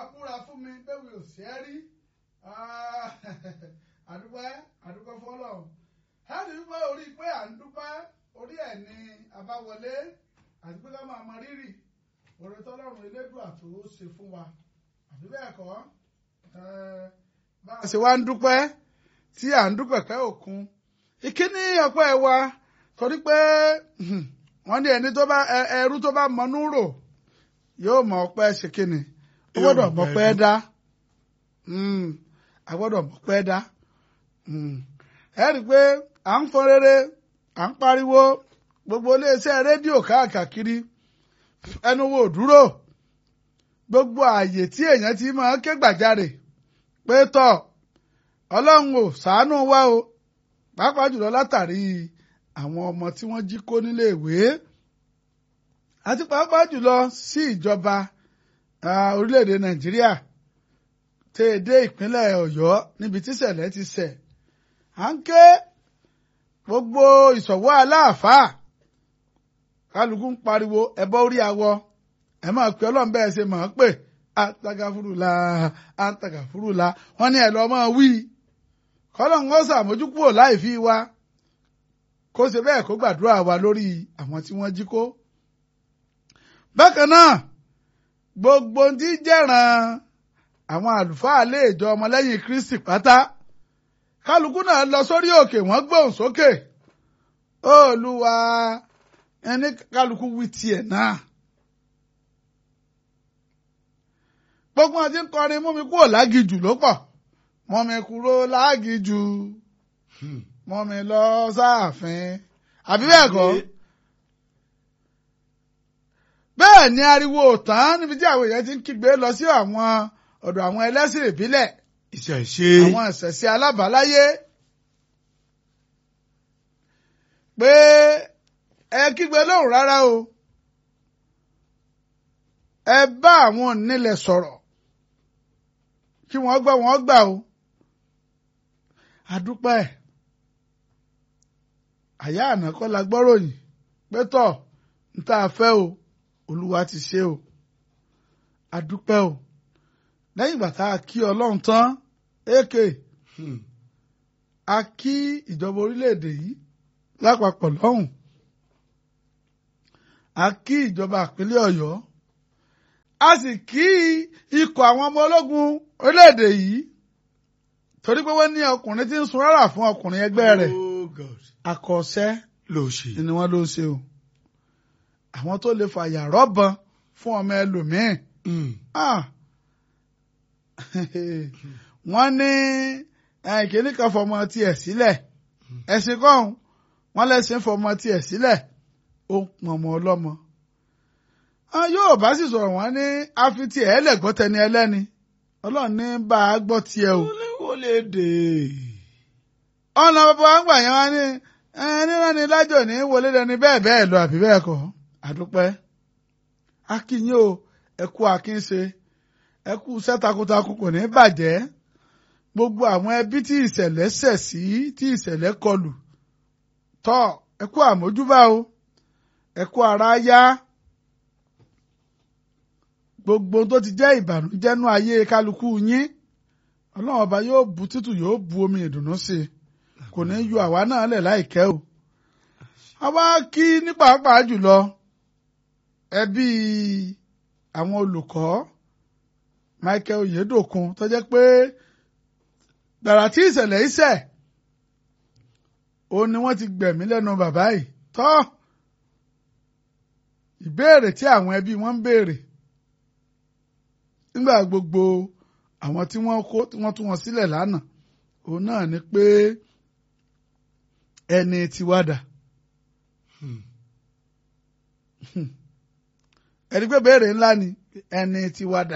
búra fún mi bẹ́ẹ̀ mi ò sí ẹ́ rí àdúpẹ́ àdúpẹ́ fọlọ́run ẹni wípé orí pé à ń dúpẹ́ orí ẹ̀ ní àbáwọlé àti pé ká máa mọ rírì oore tọ́lọ́run elédùà tó ṣe fún wa àbí bẹ́ẹ̀ kọ́ bá a ṣe wá ń dúpẹ́ tí à ń dúpẹ́ pẹ́ òkun ìkíní ọpẹ́ wa torí pé wọ́n ní ẹni tó bá ẹrú tó bá mọnú rò yóò mọ ọpẹ́ ṣe kíni ó gbọ́dọ̀ mọ pẹ́ dá a gbọ́dọ̀ mọ pẹ́ dá ẹ rí i pé à ń fọn rere à ń pariwo gbogbo iléeṣẹ́ rédíò káàkiri ẹnu wo dúró gbogbo ààyè tí èèyàn ti máa ké gbàjarè pé tọ ọlọ́run ò ṣàánú wa o pàápàá jùlọ látàrí àwọn ọmọ tí wọ́n jí kó nílé ìwé àti pàápàá jùlọ sí ìjọba orílẹ̀-èdè nàìjíríà tẹ́ ẹ dé ìpínlẹ̀ ọ̀yọ́ níbi tíṣẹ̀lẹ̀ ti ṣẹ̀ à ń ké gbogbo ìṣọ̀wọ́ aláàfáà kálukú ń pariwo ẹbọ orí awọ ẹ máa pè ọlọ́run bẹ́ẹ̀ ṣe máa pè àtàgàfúrúlà àtàgàfúrúlà wọ́n ní ẹ lọ́ máa wí kọ́lọ́n ó ṣàmójúkúrò láì fi wa kó ṣe bẹ́ẹ̀ kó gbàdúrà wa lórí àwọn tí wọ́n jí kó. bákan náà gbogbo tí jẹ́ràn àwọn àlùfáà lè jọ ọmọlẹ́yìn Kristi pátá kálukú náà lọ sórí òkè wọ́n gbóhùn sókè Olúwa ẹni kálukú wí tiẹ̀ náà. gbogbo àti ń kọrin mú mi kúrò lágìjù ló pọ̀ mọ́ mi kúrò lágìjù mọ́ mi lọ sáàfin àbí bẹ́ẹ̀ kọ́ bẹ́ẹ̀ ni ariwo tán níbi tí àwọn èèyàn ti ń kígbe lọ sí àwọn ọ̀dọ̀ àwọn ẹlẹ́sìn ìbílẹ̀ ìṣẹ̀ṣe àwọn ìṣẹ̀ṣe alábàáláyé pé ẹ kígbe lóhùn rárá o ẹ bá àwọn onílẹ̀ sọ̀rọ̀ kí wọ́n gbọ́ wọ́n gbà o àdúpẹ́ àyà àná kọ́ la gbọ́ròyìn pé tọ̀ ń tá a fẹ́ o olúwa ti ṣe o àdúpẹ́ o lẹ́yìn ìgbà tá a kí ọlọ́run tán èké a kí ìjọba orílẹ̀-èdè yìí lápapọ̀ lọ́hùn a kí ìjọba ìpínlẹ̀ ọ̀yọ́ a sì kí ikọ̀ àwọn ọmọ ológun orílẹ̀-èdè yìí torí pé wọ́n ní ọkùnrin tí ń sun rárá fún ọkùnrin ẹgbẹ́ rẹ̀ Oh God. àkọsẹ́ ló ṣe. ni wọ́n ló ń ṣe o àwọn tó lè fàyà rọ́bọn fún ọmọ ẹlòmíín Mm. ah wọ́n ní kìnní kan fọmọ tiẹ̀ sílẹ̀ ẹ̀sìn kọ́hún wọ́n lẹ́sìn fọmọ tiẹ̀ sílẹ̀ ó ń pọn ọmọ ọlọ́mọ. Ah, yóò bá sì sọ̀rọ̀ wọ́n ní àfi tiẹ̀ ẹlẹ́gbọ́ tẹni ẹlẹ́ni ọlọ́run ní bá a gbọ́ tiẹ̀ o. wọlé dè. ọ̀nà bàbá wa ń gbà yẹn wá ní ẹni rán ni lájò ní wọlé dẹni bẹ́ẹ̀ bẹ́ẹ̀ lọ àbí bẹ́ẹ̀ kọ́ àdúpẹ́. akínyìn o ẹ kú akínṣe ẹ kú iṣẹ́ takuntakun kò ní bàjẹ́ gbogbo àwọn ẹbí tí ìṣẹ̀lẹ̀ ṣẹ̀ sí tí ìṣẹ̀lẹ̀ kọlù tọ́ ẹ kú àmójúbà o ẹ kú ara yá gbogbo tó ti jẹ́ ìbànújẹ́ nú ayé kálukú yín ọlọ́run ọba yóò bu tútù yóò bu omi ìdùnnú sí i kò ní yọ àwa náà lẹ̀ láìkẹ́ o àwa kí ní pàápàá jùlọ ẹbí àwọn olùkọ́ Michael Oyedokun tó jẹ́ pé gbàrà tí ìṣẹ̀lẹ̀ ìṣẹ̀ òun ni wọ́n ti gbẹ̀mí lẹ́nu bàbá yìí tọ́ ìbéèrè tí àwọn ẹbí wọn ń béèrè nígbà gbogbo àwọn tí wọ́n kó tí wọ́n tú wọn sílẹ̀ lánàá òun náà ni pé ẹni tiwa dà ẹni pé béèrè ńlá ni ẹni tiwa dà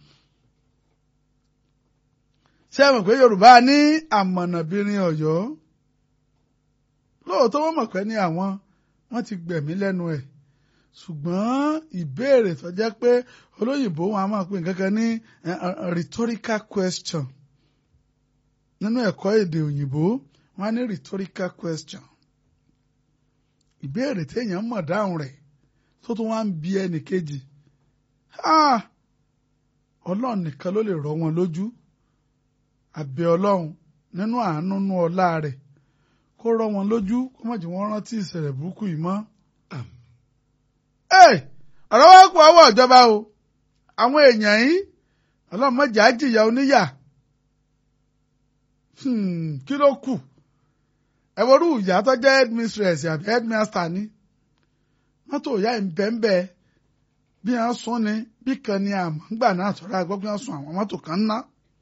ṣé ẹ mọ̀ pé Yorùbá ní àmọ̀nàbìnrin Ọ̀yọ́ lóòótọ́ wọ́n mọ̀ pé ní àwọn wọ́n ti gbẹ̀mí lẹ́nu ẹ̀ ṣùgbọ́n ìbéèrè tó jẹ́ pé olóyìnbó wọn a máa pè nǹkan kan ní rhetorical question nínú ẹ̀kọ́ èdè òyìnbó wọn á ní rhetorical question ìbéèrè téèyàn mọ̀ dáhùn rẹ̀ tó tún wá ń bi ẹnì kejì ọlọ́run nìkan ló lè rọ wọn lójú àbẹ̀ ọlọ́run nínú àánú nú ọlá rẹ̀ kó rọ wọn lójú kó má jẹ́ wọ́n rántí ìṣẹ̀lẹ̀ burúkú yìí mọ́. Ẹ̀, ọ̀rọ̀ wá kú ọwọ́ ìjọba o àwọn èèyàn yìí ọlọ́run mọ̀jà á jìyà oníyà Hmm, kí ló kù ẹ worú ìyá tó jẹ́ headmistress àbí headmaster ni mọ́tò ìyá ìbẹ́ńbẹ́ bí wọ́n sún ni bí kan ni àmọ́ ńgbà náà sọ̀rọ̀ àgbọ̀ bí wọ́n sún àwọn mọ́tò kan ná.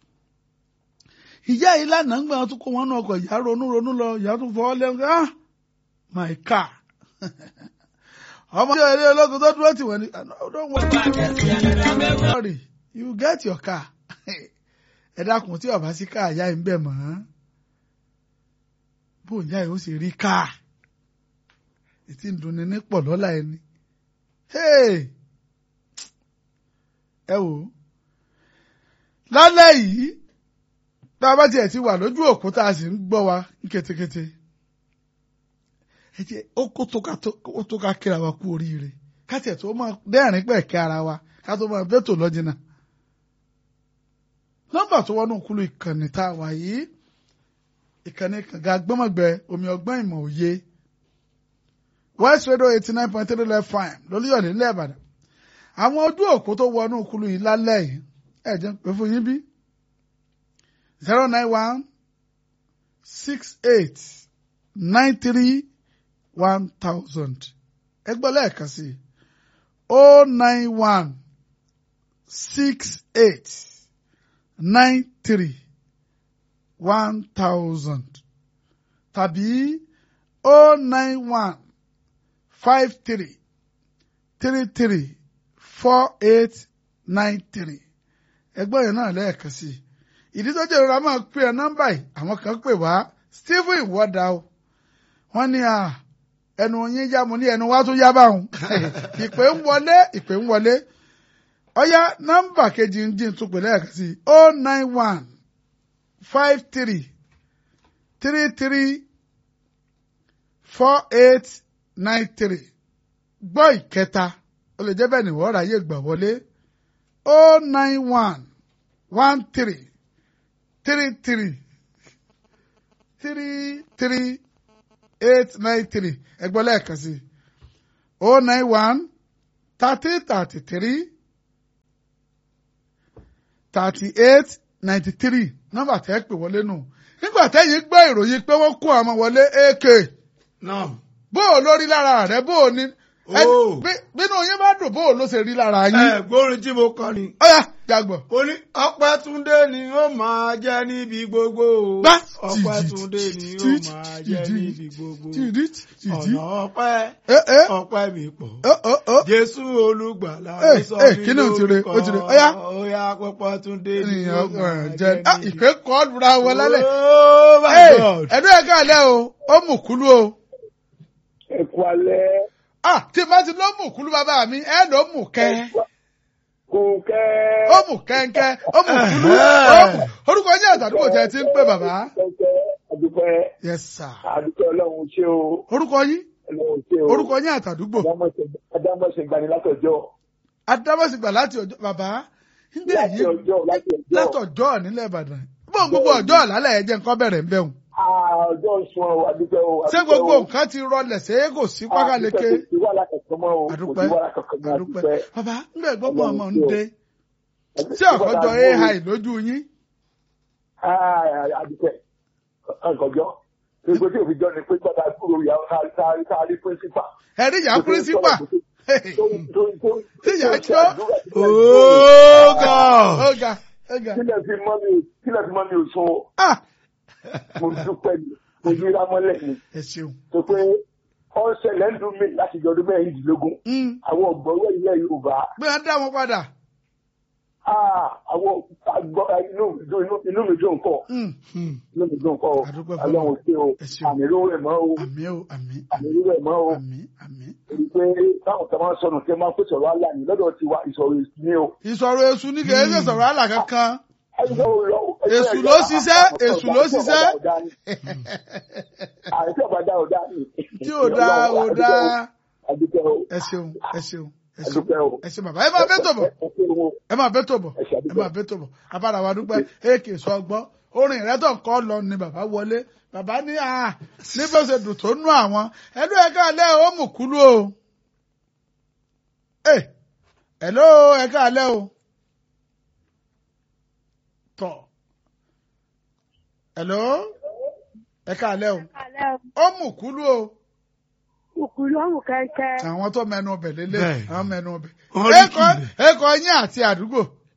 ìyá yìí lánàá ń gbà wọn tún kó wọn náà ọkọ̀ ìyá ronú ronú lọ ìyá tún fọwọ́ lẹ́nu ah my car ọmọ ìyá ilé ológun tó dúró tì wọ́n ni don't worry you get your car ẹ dákun tí ọba sí káà ìyá yìí ń bẹ̀ mọ́ bó ìyá yìí ó sì rí káà ètí ń dunni ní pọ̀ lọ́la ẹni ẹ wò ó lálẹ́ yìí tá a bá tiẹ̀ ti wà lójú òkú tá a sì ń gbọ́ wa ní ketekete ẹ jẹ́ ó kó tó ká ó tó ká kíra wa kú oríire ká tiẹ̀ tó máa dẹ́rìn pẹ̀ kí ara wa ká tó máa bẹ́tò lọ́jìnà nọ́mbà tó wọnú kúlù ìkànnì tá a wà yìí ìkànnì kànga gbọ́mọ̀gbẹ́ omi ọgbọ́n ìmọ̀ òye west radio eighty nine point three left fine lólúyọ̀lé nílẹ̀ ìbàdàn àwọn ojú òkú tó wọnú kúlù yìí lálẹ́ yìí ẹ̀ jẹ́ pé fún yín bí zero nine one six eight nine three one thousand ẹ gbọ́ lẹ́ẹ̀kan sí i oh nine one six eight nine three one thousand tàbí oh nine one five three three three four eight nine three ẹgbọ́n yẹn náà lẹ́ẹ̀kan sí i ìdí tó jẹ́ ìrora máa pè ẹ́ nọ́mbà yìí àwọn kan pè wá Stephen wọ́dà o wọ́n ní à ẹnu yín yá mo ní ẹnu wá tún yá báwọn ìpè ń wọlé ìpè ń wọlé ọ̀yá nọ́mbà kejì ń dín tún pè lẹ́ẹ̀kan sí i oh nine one five three three three four eight nine three gbọ́ ìkẹta ó lè jẹ́ bẹ́ẹ̀ ni wọ́n ráyè gbà wọlé oh nine one one three three three three three eight nine three ẹgbẹ́ lẹ́ẹ̀kan sí oh nine one thirty thirty three thirty eight ninety three nọ́mbà tẹ́ pè wọlé nù nígbà tẹ́yìn gbọ́ ìròyìn pé wọ́n kó àwọn wọlé ak náà. bó o lórí lára rẹ bó o ní ẹni- Oh. bí- bínú yín bá dùn bó o ló ṣe rí lára yín. ẹ gbórin tí mo kọ ni. ọ̀yá jàgbọ̀. mo ní Ọpẹ́túndé ni ó máa jẹ́ níbi gbogbo. Gbá. Ọpẹ́túndé ni ó máa jẹ́ níbi gbogbo. tìdí tìdí. ọ̀nà ọpẹ́ ẹ ẹ ọpẹ́ mi pọ̀. ọ ọ ọ. Jésù olùgbàlà Eh, ló sọ eh, mí kí ni ó ti re? Ó ti re. lórúkọ. Ọ̀yá. Ọ̀yá Ọpẹ́túndé ni ó ènìyàn máa ọ̀ràn jẹ́ jẹ ah níbi ìpè kọ́ lura wọn lálẹ́. Oh my Hey, God. ẹ̀dùn ẹ̀ka alẹ́ o ó mú kúlú o. ẹ̀kú alẹ́ ah tí bá ti ló mú kúlú bàbá mi ẹ̀ ló mú kẹ́ kò kẹ́. ó mú kẹ́ńkẹ́ ó mú kúlú ó mú orúkọ yín àtàdúgbò tẹ ti ń pè bàbá. kẹ́kẹ́ àdúpẹ́ yes sir. àdúpẹ́ ọlọ́run ṣé o orúkọ yín ọlọ́run ṣé o. orúkọ yín àtàdúgbò adámọ̀ṣẹ̀ gbani látọjọ́ adámọ̀sìgbà láti ọjọ́ bàbá nígbà láti yìí ọjọ́ láti ọjọ́ látọjọ́ nílẹ̀ ìbàdàn bóun gbogbo ọjọ́ àlálẹ̀ ẹ̀jẹ̀ nǹkan bẹ̀rẹ̀ ń bẹ̀hùn. Ah, ọjọ́ sun ọ àdúpẹ́ o. ṣé àdúpẹ́ gbogbo o. nǹkan ti rọlẹ̀ ṣé kò sí pákáleke. àdúpẹ́ kò sí wàhálà kankan mọ́ o kò àdúpẹ́ sí wàhálà kankan mọ́ àdúpẹ́ àdúpẹ́. bàbá ńgbà gbogbo ọmọ ń Ọlọ́run dé ṣé o. tí ọ̀kọ́jọ́ ai lójú yín. Ah, àdúpẹ́ ọ̀gọ̀jọ́ gbogbo tí òfin jọ ni pé gbọ́dọ̀ kúrò ìyàwó kárí píríncípà. ẹ̀rí ìyá pírísípà Tí ìyá jọ́. Oh God. ọ̀gá ọ̀gá kílẹ̀ fi mọ́ mi kílẹ̀ fi mọ́ mi ò sun o. ah mo dúpẹ́ ni mo yíra mọ́lẹ̀ ni ẹ ṣeun. tó pé ọ̀sẹ̀lẹ̀ ń dùn mí láti jọ ọdún mẹ́rìndínlógún Mm, àwọn ọ̀gbọ́wọ́ ilẹ̀ Yorùbá bí wọ́n dá wọn padà. ah, àwọn àgbọ̀ inú mi dùn inú- inú mi dùn pọ̀ Mm, Hmm. inú mi dùn pọ̀ o Àdúpẹ́ fún Ọlọ́run ṣe o Ẹ ṣeun. àmì irú rẹ̀ mọ́ o àmì o àmì àmì irú rẹ̀ mọ́ o àmì àmì. èyí pé táwọn kan máa ń sọnù tí wọ́n máa ń pèsè ọ̀rọ̀ àlà ní lọ́dọ̀ tiwa ìsọ̀rọ̀ èsì ni o. ìsọ̀rọ̀ èṣù ní kì í ṣe sọ̀rọ̀ àlà kankan. Èṣù Èṣù ló ṣiṣẹ́, èṣù ló ṣiṣẹ́. àìsí ọ̀bàdà ọ̀dà ni. tí ò dáa ò dáa. Àdúgbò ẹ ṣeun ẹ ṣeun ẹ ṣeun àdúpẹ́ o ẹ ṣe bàbá ẹ máa bẹ́ tòbọ̀ ẹ ṣe wo ẹ máa bẹ́ tòbọ̀ ẹ ṣe ẹ àdúpẹ́. máa bẹ́ tòbọ̀ abára wa dúpẹ́ èkè sọgbọ́n orin ìrẹ́tọ̀ kọ́ lọ ni bàbá wọlé bàbá ní à ní bó ṣe dùn tó nú àwọn ẹlú ẹ̀ka alẹ́ ó mú kúlú o ẹ ẹ̀ló ẹ̀ka alẹ́ o tọ̀ ẹ̀ló ẹ̀ka alẹ́ o Alẹ́ ó mú kúlú o òkúlù ọ̀hún kẹ́kẹ́. àwọn tó mẹnu ọbẹ̀ lélẹ̀ Bẹ́ẹ̀. àwọn mẹnu ọbẹ̀ Wọ́n rí ẹ̀kọ́ kìlẹ̀. ẹ̀kọ́ yín àti àdúgbò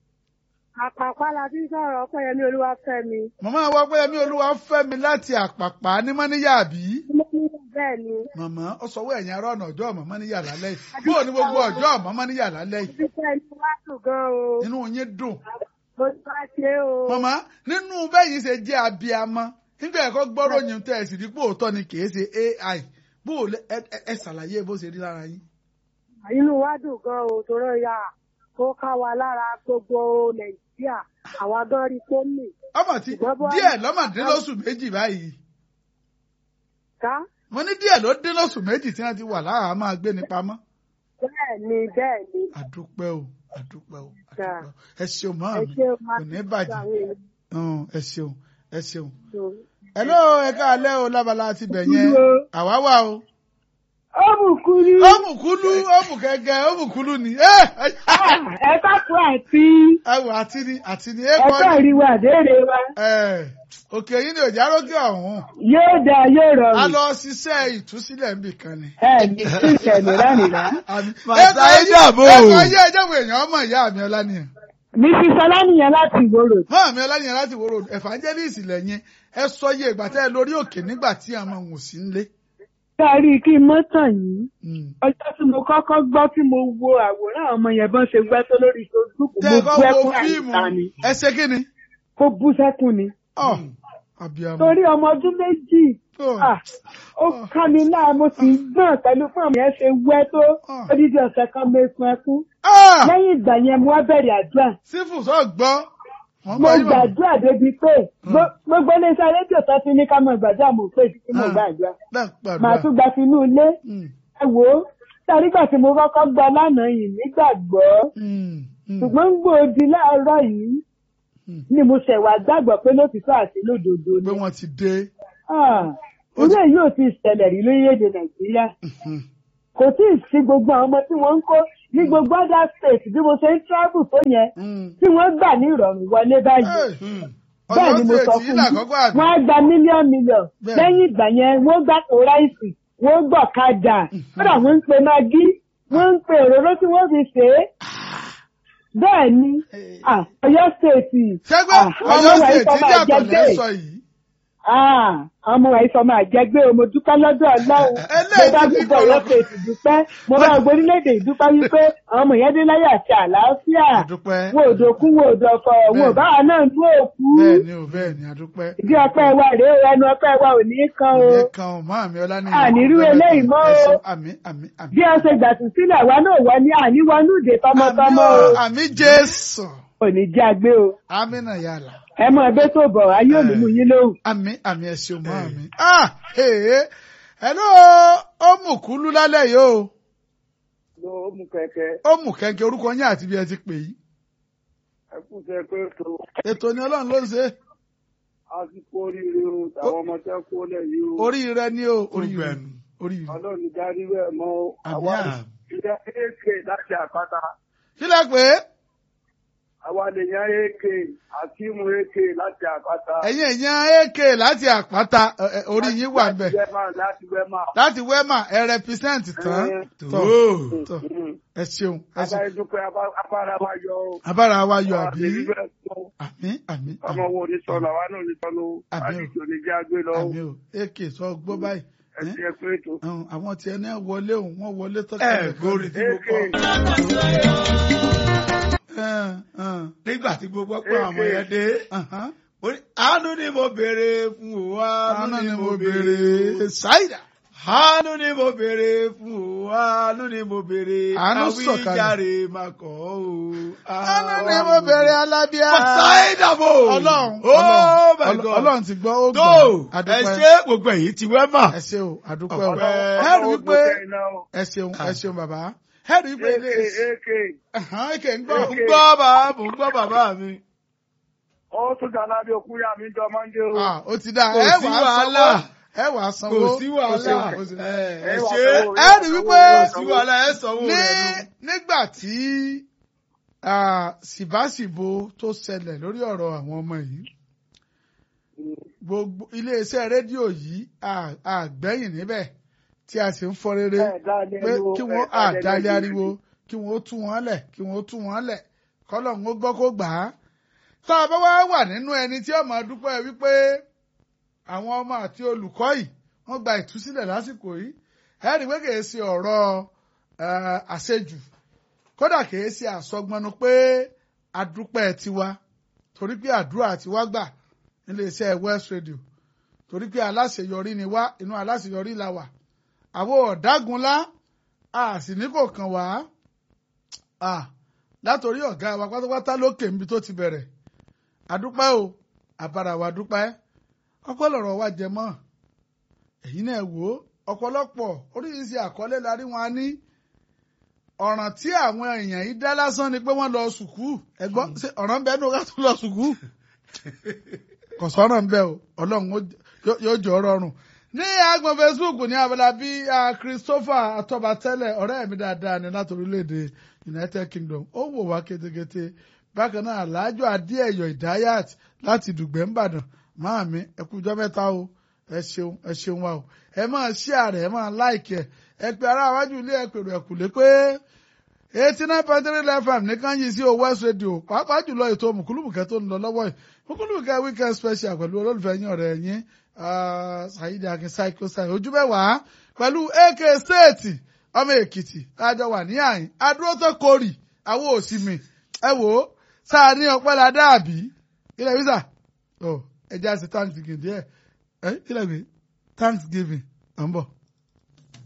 Àpàpá la fi sọ̀rọ̀ Ọpẹ́yẹmí Olúwafẹ́mi. màmá wa pé ẹmí olúwa fẹ́ mi láti àpàpà ní mọ́níyà bí. Bẹ́ẹ̀ ni, màmá ó sọ wọ ẹ̀yìn ará ọ̀nà ọjọ́ ọ̀mọ́ mọ́níyà lálẹ́ yìí bóò ní gbogbo ọjọ́ ọ̀mọ́ mọ́níyà lálẹ́ yìí fífẹ́ inú wá dùn gan o. inú yín dùn. Mo ti wá ṣe o. màmá nínú bẹ́yìn ṣe jẹ́ abiyamọ nígbà ẹ̀kọ́ gbọ́rọ̀ yín tẹ́ ẹ sì rí pé òótọ́ ni kì í ṣe AI bóò lẹ ẹ ẹ- ẹ ṣàlàyé bó ṣe rí lára yín. Inú wa dùn gan o, tòrọ ya kó ká wa lára gbogbo Nàìjíríà. Àwa gan rí tó mì. ọmọ tí díẹ̀ lọ́mọdínlóṣù méjì báyìí Ká mo ní díẹ̀ ló dín lóṣù méjì tí wọ́n ti wà lára máa gbé ní pamọ́. bẹ́ẹ̀ ni bẹ́ẹ̀ ni. àdúpẹ́ o àdúpẹ́ o Dà. àdúpẹ́ o ẹ ṣeun mọ́ Ẹ mi ṣe o máa kò ní bàjẹ́ Hàn, ẹ ṣeun ẹ ṣeun. tó. hello ẹ káalẹ́ o lábala ti bẹ̀ yẹn àwa wà o. Ó bù kúrú. ó mú kúlú ó mú kẹ̀kẹ́ ó mú kúlú ni. ẹ Ẹ ká kú àti wò àti ni àti ni ẹ ẹ kọ́ ká ni. rí wa déèrè wa. ẹ òkè yìí ni òjá rókè ọ̀hún. Yóò dáa yóò a rọrùn. lọ ṣiṣẹ́ ìtúsílẹ̀ níbì kan ni. Ẹ ní sí ìṣẹ̀lẹ̀ lánìí. Àmì- Màtá ẹ kọ́ ẹ dàbò. ẹ kọ́ yé ẹjẹ́ wo èèyàn ọmọ ìyá mi ọlánìyàn. Mi fi sọlá nìyẹn láti ìgboro. mọ́ mi ọlánìyàn láti wòrò evangelist lẹ́yìn ẹ sọ iye ìgbà tẹ́ ẹ lórí òkè nígbà tí àwọn ohun sí ń lé. Kárí kí n mọ́ tàn yín. Mm. Ọjọ́ tí mo kọ́kọ́ gbọ́ tí mo wo àwòrán àwọn ọmọ yẹn bọ́n ṣe gbẹ́ tó lórí Facebook, tẹ́ mo ẹ bú kọ́ wo ẹkún fíìmù àìsàn ni. ẹ ṣe kí ni. Kó bú sẹ́kùn ni. ọ abiyamọ. Torí ọmọ ọdún méjì, Ọ. ah, ó ká mi láà mo sì ń gbọ̀n pẹ̀lú fún ọmọ yẹn ṣe wẹ́ tó. Ah. Odidi ọ̀sẹ̀ kan mo sun ẹkún. Ah! Lẹ́yìn ìgbà yẹn mo wá bẹ̀rẹ̀ àdúrà. sífù sọ gbọ́. Wọ́n Mo gbọ́ yín bọ̀. gbàdúrà débi pé gbo- gbogbo iléeṣẹ́ rédíò tó ti ní ká mọ gbàdúrà mo pè tí mo Ah. gbàdúrà. Bẹ́ẹ̀ pàdúrà. Màá tún gba tinú ilé. Mm, Ẹ wò ó, tàrígbà tí mo kọ́kọ́ gbọ́ lánàá yìí nígbàgbọ́. mm, mm, ṣùgbọ́n gbòòdì láàárọ̀ yìí Mm. ni mo ṣẹ̀ wá gbàgbọ́ pé lótìtọ́ àti lódodo pé ni. wọ́n ti dé. Ah, Irú èyí ò ti ṣẹlẹ̀ rí lórílẹ̀‐èdè Nàìjíríà. Mhm. Kò tí ì sí gbogbo àwọn ọmọ tí wọ́n ń kó ní gbogbo other state bí mo ṣe ń travel tó yẹn Mm. tí wọ́n gbà ní ìrọ̀rùn wọlé báyìí. Hey, Bẹ́ẹ̀ ni mo Ọ̀yọ́ sọ state fún yìí là yín. kọ́kọ́ àbí. Wọ́n á gba mílíọ̀nù mílíọ̀nù. Bẹ́ẹ̀. Lẹ́yìn ìgbà yẹn, wọ́n gbà tó ráìsì, wọ́n gbọ̀ kadà. Kódà wọ́n ń pe magí, wọ́n ń pe òróró tí wọ́n fi ṣe é. Bẹ́ẹ̀ ni, ah, Ọ̀yọ́ state. ṣẹ́gbẹ́ Ah, Ọ̀yọ́ ọmọ wa state ìfọmọ yàtọ̀ àjẹgbé. lẹ́ sọ yìí. Ah, ọmọ wa ìfọmọ àjẹgbé o, mo dúpẹ́ lọ́dọ̀ Ọlọ́run. Mo Eléyìí bá ti gbogbo dọ̀rọ̀. Ọ̀yọ́ state dúpẹ́. Mo bá gbogbo orílẹ̀-èdè ìdúpẹ́ wípé àwọn ọmọ yẹn dé láyé àti àlàáfíà. Àdúpẹ́. Wọn ò dòkú, wọn ò dọ̀fọ̀, wọn ò bá wa náà ní òkú. Bẹ́ẹ̀ ni o bẹ́ẹ̀ ni àdúpẹ́. Ìdí ọpẹ́ wa rèé o, ẹnu ọpẹ́ wa ò ní kan o. Ìyẹn kan ò máa mi ọlá ní. Ànírú eléyìí mọ́ o. Àmì àmì àmì. Bí wọ́n ṣe gbàtú sílẹ̀ wa náà wọ ní àníwọnú ìdè tọmọtọmọ o. Àmì Jésù. Kò ní jẹ́ àgbé o. Àmì náà yàrá. Ẹ mọ ẹgbẹ́ tó bọ̀, ayé ò ní mú yín lóhùn. Àmì àmì ẹ̀sìn ọmọ mi. Ah! Ee! Hello! Ó mú kúlú lálẹ́ yìí o. ló mú kẹ̀kẹ́ Ó mú kẹ̀kẹ́ orúkọ yín àti bí ẹ ti pè yí. ẹkúnṣe pé tó Ètò ni Ọlọ́run ló ń ṣe. àsìkò oríire o táwọn ọmọ tẹ́ kó lẹ̀ yìí o Orí rẹ ni o. Orí Gbogbo rẹ. ẹnu. Orí rẹ. ọlọ́run darí rẹ̀ mọ́ o. Àmì àwa àmì. ilẹ̀ ak láti àpáta Kílẹ̀ pé àwa lèèyàn ak àkíìmù ak láti àpáta. ẹ̀yin èèyàn AK láti àpáta ẹ, ẹ, orí yín wà bẹ̀. láti wẹ́mà láti wẹ́mà. Láti wẹ́mà ẹ rẹpísẹ́ǹtì tán. Ẹ. Tọ̀ Tó. tọ̀ ẹ ṣeun ẹ ṣeun. abáyé dúpẹ́ abá- abára wa yọ o. Abára wa yọ Àwa àbí. lè rí bẹ́ẹ̀ sọ. Àmì àmì ọmọ àmì wo ní sọnù àwa náà ní sọnù o. Àmì o. àdìjọ ní jẹ́ àgbé lọ o. àmì o AK sọ gbọ́ báyìí. ẹ ti ẹ pé ètò. Ẹ̀hún, Àwọn tiẹ̀ náà wọlé òun wọ́n wọlé ẹ tọ́kẹ́. gbórí tí mo ak kọ Ẹ̀hún, ẹ̀hún, nígbà tí gbogbo pé àwọn ọmọ yẹn dé ẹ̀hún. ó ní, àánú ni mo béèrè fún o Àánú ni mo béèrè. Ṣáìdà. àánú ni mo béèrè fún o àánú ni mo béèrè Àánú sọ̀kalẹ̀. àwíjàre máa kọ́ o. Àánú ni mo béèrè alábíà. Ọ̀sáìdàbò. Ọlọ́run Oh my Ọlọ́run God. Ọlọ́run ti gbọ́ ó tó gbọ́. ẹ Àdúpẹ́. ṣe gbogbo èyí ti wẹ́ mà. Ẹ ṣe o, àdúpẹ́ o. Ọpẹ́. Ẹ rí wípé Ọlọ́run ó gbé iná o. ẹ ṣeun ẹ ṣeun bàbá ẹ rí i pé ilé iṣẹ́ èké Ẹ̀hán, èké ń gbọ́ Mò ń gbọ́ bàbá mò ń gbọ́ bàbá mi. ó tún dáná bí okú yá mi jọ mọ́ndé o. Ah, ó ti dá Kò ẹ sí wàá wàhálà. sanwó ẹ wàá sanwó Kò sí wàhálà. Kò sí- Ẹ ẹ Ẹ wà ṣe sanwó, ẹ rí wípé kò sí wàhálà ẹ sanwó ní rẹ̀ nu. nígbà tí ah, ṣìbáṣìbo tó ṣẹlẹ̀ lórí ọ̀rọ̀ àwọn ọmọ yìí gbogbo iléeṣẹ́ rédíò yìí à- àgbẹ̀yìn níbẹ̀ tí a sì ń fọ rere Ẹ dálé pé ariwo, kí ẹ wọ́n dálé àdálé ariwo. ariwo kí wọ́n tú wọn lẹ̀ kí wọ́n tú wọn lẹ̀ kọ́lọ̀ ń gbọ́ kó gbà á. tá a bá wá wà nínú ẹni tí ọmọ dúpẹ́ wípé àwọn ọmọ àti olùkọ́ yìí wọ́n gba ìtúsílẹ̀ lásìkò yìí ẹ rí i pé kìí ṣe ọ̀rọ̀ eh, àṣejù kódà kìí ṣe àsọgbọnnu pé adúpẹ́ tiwa torí pé àdúrà tiwa gbà níléeṣẹ́ West Radio torí pé aláṣeyọrí ni wá inú aláṣeyọrí la wà àwọn ọ̀dágunlá a sì ní kò kàn wá a látòrí ọ̀gá wa pátápátá lókè níbi tó ti bẹ̀rẹ̀ àdúpẹ́ o àbára wa dúpẹ́ ọpẹ́ lọ̀rọ̀ wa jẹ mọ́ èyí náà wò ó ọ̀pọ̀lọpọ̀ oríṣiríṣi àkọlé la rí wọn a ní ọ̀ràn tí àwọn èèyàn yìí dá lásán ni pé wọ́n lọ sùkúù ẹ̀gbọ́n ṣe ọ̀ràn bẹ́ẹ̀ ní o ká tún lọ sùkúù kò sọ̀rọ̀ ń bẹ́ o ọlọ́run ó- yóò- yóò jọ rọrùn ní agbọn facebook ní abala bí ah, christopher atọbatẹlẹ ọ̀rẹ́ mi dáadáa ní láti orílẹ̀-èdè united kingdom ó wò wá ketekete bákan náà alájọ adéẹyọ ìdáyàt láti dùgbẹ́ ńbàdàn máa mi ẹ kú ọjọ́ mẹ́ta o ẹ ṣeun ẹ ṣeun wa o ẹ máa share ẹ máa like ẹ ẹ pe ará iwájú ilé ẹ pèrò ẹkùlé pé eighty nine point three fm nìkan yìí sí o west radio pàápàá jùlọ ètò mùkúlùmùkẹ́ tó ń lọ lọ́wọ́ yìí mùkúlùmùkẹ́ weekend special pẹ̀lú olólùfẹ́ yín ọ̀rẹ́ yín ah, Saheed Akin Psycho Style ojú mẹ́wàá pẹ̀lú AK state ọmọ èkìtì lájọ wà ní àyín adúró tó kórì àwọn òsì mi ẹ wò ó sáà ní ọpẹ́ la dàbí ilẹ̀ wíṣà ọ ẹ jẹ́ àṣẹ thanksgiving díẹ̀ ẹ ilẹ̀ gbé thanksgiving à ń bọ̀.